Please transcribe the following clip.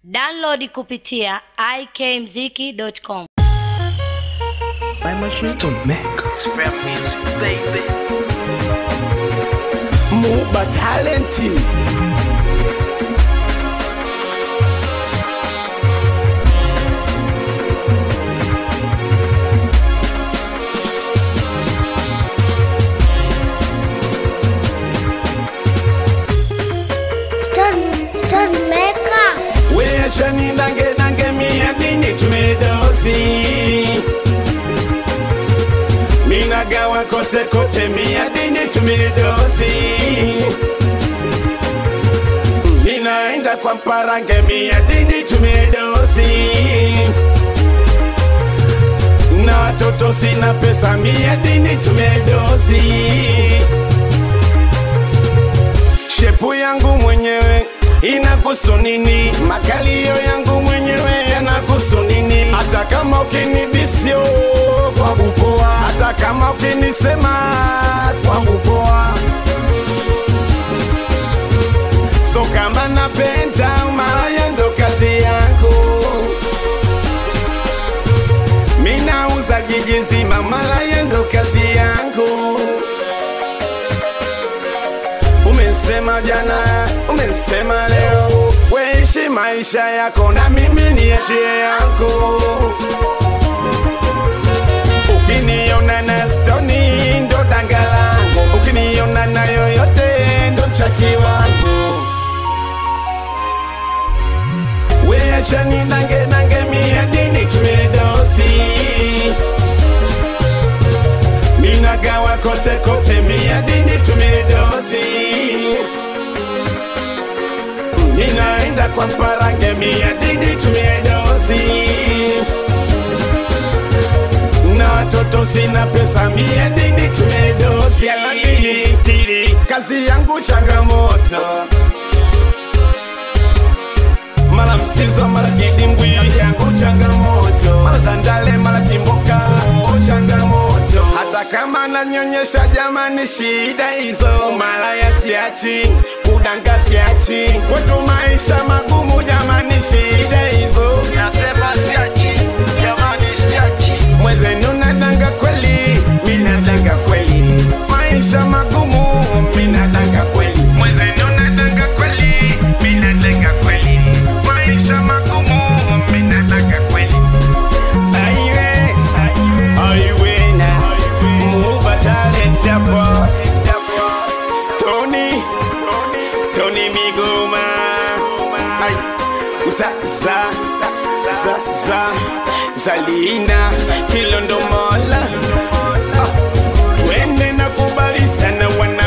Download kupitia ikmziki.com. Stone Makers. Rap music, baby. Muba talenti. Stone, Stone Maker. Weacha ni nange nange mia dini tumedosi. Minagawa kote kote mia dini tumedosi. Ninaenda kwa mparange mia dini tumedosi. Na watoto sina pesa mia dini tumedosi. Shepu yangu mwenyewe inakuhusu nini? Makalio yangu mwenyewe yanakuhusu nini? Hata kama ukinidisio kwangu poa, hata kama ukinisema kwangu poa. So kama napenda malaya ndo kazi yako, minauza jiji zima, malaya ndo kazi yangu. Umesema jana, umesema leo, weishi maisha yako na mimi niachie yako. Ukiniona na stoni ndo danga langu, ukiniona na yoyote ndo mchaki wangu. Weacha ni nange nange mia dini tumedosi Minagawa kote kote mia dini tumedosi Ninaenda kwa mparange mia dini tumedosi Na watoto sina pesa mia dini tumedosi Yanadini stili kazi yangu changamoto mara msizo mara kidimbwi kazi yangu changamoto mara dandale mara kimboka oh, changamoto hata kama nanyonyesha jamani shida hizo mara yasiachi kudanga siachi kwetu maisha magumu jamani shida hizo Nasema siachi, jamani siachi. mwezenu nadanga kweli minadanga kweli maisha magumu minadanga kweli mwezenu nadanga kweli minadanga kweli maisha magumu minadanga kweli aiwe aiwe na muba talent hapo stoni stoni migoma ai uza za za za zalina kilondomola ah, twende na kubali sana wana